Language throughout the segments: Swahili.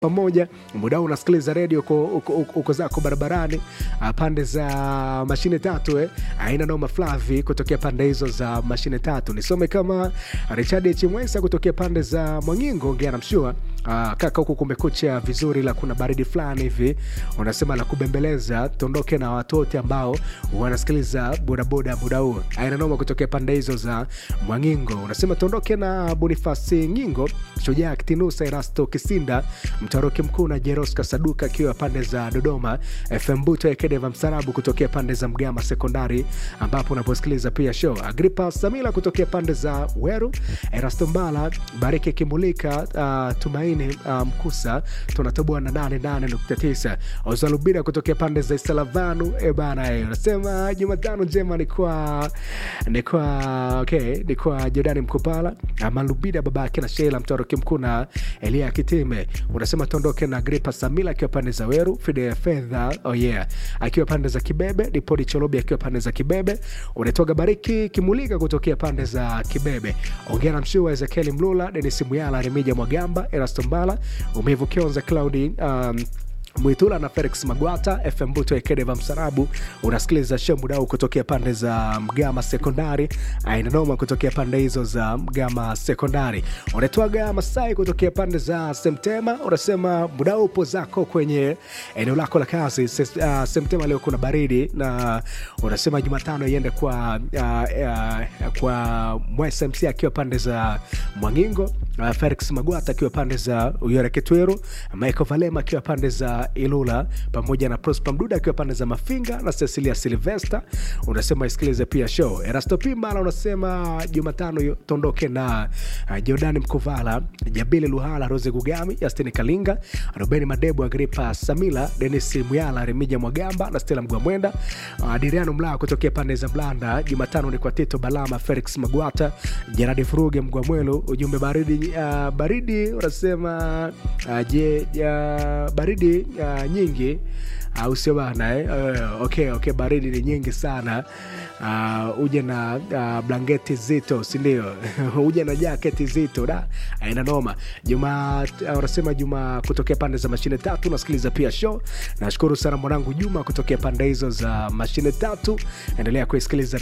pamoja muda huu unasikiliza redio uko, uko, uko, uko zako barabarani ah, pande za mashine tatu eh. aina noma flavi kutokea pande hizo za mashine tatu nisome kama richard chimwesa kutokea pande za mwangingo ongea namshua Ah, kaka huku kumekucha vizuri la kuna baridi fulani hivi unasema la kubembeleza tuondoke na watu wote ambao wanasikiliza bodaboda muda huu aina noma kutokea pande hizo za mwangingo unasema tuondoke na bonifasi nyingo shujaa kitinusa erasto kisinda mtaroki mkuu na jeros kasaduka akiwa pande za dodoma fm buto ekedeva msarabu kutokea pande za mgama sekondari ambapo unaposikiliza pia show agripa samila kutokea pande za weru erasto mbala bariki kimulika uh, tumaini uh, mkusa tunatoboa na 88.9 ozalubira kutokea pande za isalavanu e bana eh, unasema jumatano njema ni kwa ni kwa okay, ni kwa jordani mkupala malubida babake na sheila mtoroki mkuu na elia kitime unasema tuondoke na gripa samila akiwa pande za weru fide ya fedha oh yeah akiwa pande za kibebe dipodi cholobi akiwa pande za kibebe unatoga bariki kimulika kutokea pande za kibebe ongea na mshuu wa ezekieli mlula denis muyala remija mwagamba erasto mbala umevu kionza claudi um, mwitula na felix magwata fm buto ekedeva msarabu unasikiliza show mudau kutokea pande za mgama sekondari ainanoma kutokea pande hizo za mgama sekondari unatwaga masai kutokea pande za semtema unasema mudau upo zako kwenye eneo lako la kazi Ses- uh, semtema leo kuna baridi na unasema jumatano iende kwa uh, uh, kwa mwsmc akiwa pande za mwangingo uh, felix magwata akiwa pande za uyore kitweru michael valema akiwa pande za ilula pamoja na prosper mduda akiwa pande za mafinga na cecilia silvester unasema isikilize pia show erasto pimbala unasema jumatano yo- tuondoke na uh, jordani mkuvala jabili luhala rose gugami yastini kalinga robeni madebu agripa samila denis muyala remija mwagamba na stela mgwamwenda uh, diriano mlaa kutokea pande za mlanda jumatano ni kwa tito balama felix magwata jeradi furuge mgwamwelu ujumbe baridi uh, baridi unasema uh, je uh, baridi uh, nyingi au sio bana eh? uh, okay, okay, baridi ni nyingi sana uh, uje na uh, blanketi zito sindio uje na jaketi zito da aina noma juma uh, unasema juma kutokea pande za mashine tatu nasikiliza pia show nashukuru sana mwanangu juma kutokea pande hizo za mashine tatu endelea kuisikiliza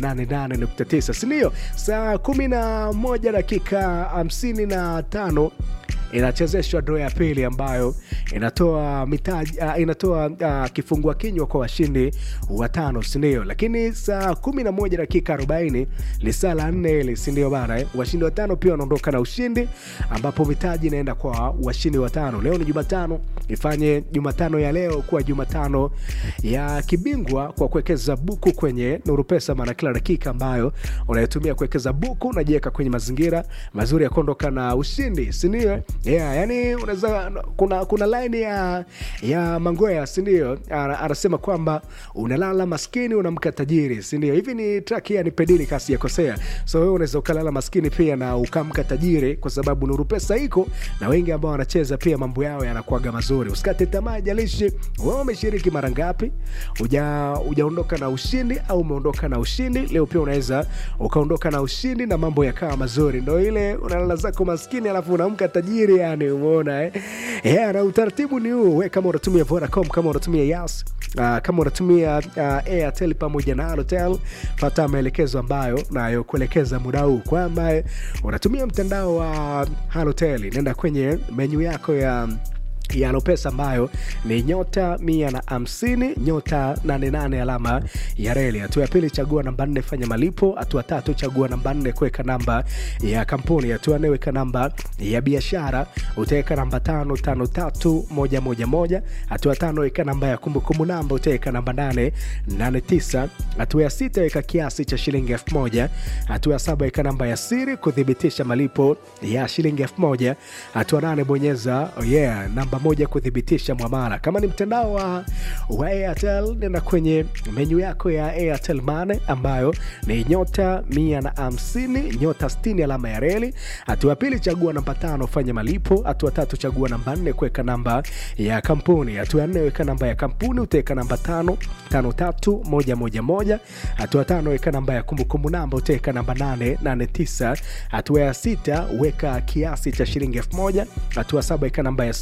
88.9 sindio saa kumi na moja dakika hamsini na tano inachezeshwa dro ya pili ambayo inatoa mitaji uh, inatoa uh, kifungua kinywa kwa washindi watano sindio lakini saa kumi na moja dakika 40 lisaa la nne hili sindio bana eh? washindi watano pia wanaondoka na ushindi ambapo mitaji inaenda kwa washindi watano leo ni jumatano ifanye jumatano ya leo kuwa jumatano ya kibingwa kwa kuwekeza buku kwenye nuru pesa maana kila dakika ambayo unayotumia kuwekeza buku unajiweka kwenye mazingira mazuri ya kuondoka na ushindi sindio yeah, yani unaweza kuna kuna line ya ya mangoya sindio Ana- anasema kwamba unalala maskini unamka tajiri sindio hivi ni track ya nipedili kasi yakosea so wewe unaweza ukalala maskini pia na ukamka tajiri kwa sababu nuru pesa iko na wengi ambao wanacheza pia mambo yao yanakuaga mazuri usikate tamaa jalishi wewe umeshiriki mara ngapi uja ujaondoka na ushindi au umeondoka na ushindi leo pia unaweza ukaondoka na ushindi na mambo yakawa mazuri ndo ile unalala zako maskini alafu unaamka tajiri yani umeona eh? yeah, na utaratibu ni huu we kama unatumia vodacom kama unatumia yas Uh, kama unatumia uh, airtel pamoja na alotel pata maelekezo ambayo nayokuelekeza muda huu kwamba unatumia mtandao wa halotel nenda kwenye menyu yako ya ya Lopesa ambayo ni nyota mia na hamsini nyota 88 alama ya reli. Hatua ya pili chagua namba nne fanya malipo. Hatua tatu chagua namba nne kuweka namba ya kampuni. Hatua nne weka namba ya biashara, utaweka namba tano tano tatu moja moja moja. Hatua tano weka namba ya kumbukumbu namba, utaweka namba nane nane tisa. Hatua ya sita weka kiasi cha shilingi elfu moja. Hatua ya saba weka namba ya siri kuthibitisha malipo ya shilingi elfu moja. Hatua nane bonyeza oh yeah, namba moja kuthibitisha mwamala. Kama ni mtandao wa, wa Airtel, nenda kwenye menyu yako ya Airtel Money ambayo ni nyota mia na hamsini nyota sitini alama ya reli. Hatua ya pili chagua namba tano fanya malipo. Hatua tatu chagua namba nne kuweka namba ya kampuni. Hatua ya nne weka namba ya kampuni, utaweka namba tano tano tatu moja moja moja. Hatua tano weka namba ya kumbukumbu namba, utaweka namba nane nane tisa. Hatua ya sita weka kiasi cha shilingi elfu moja. Hatua saba weka namba ya siri kuthi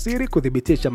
kuthibitisha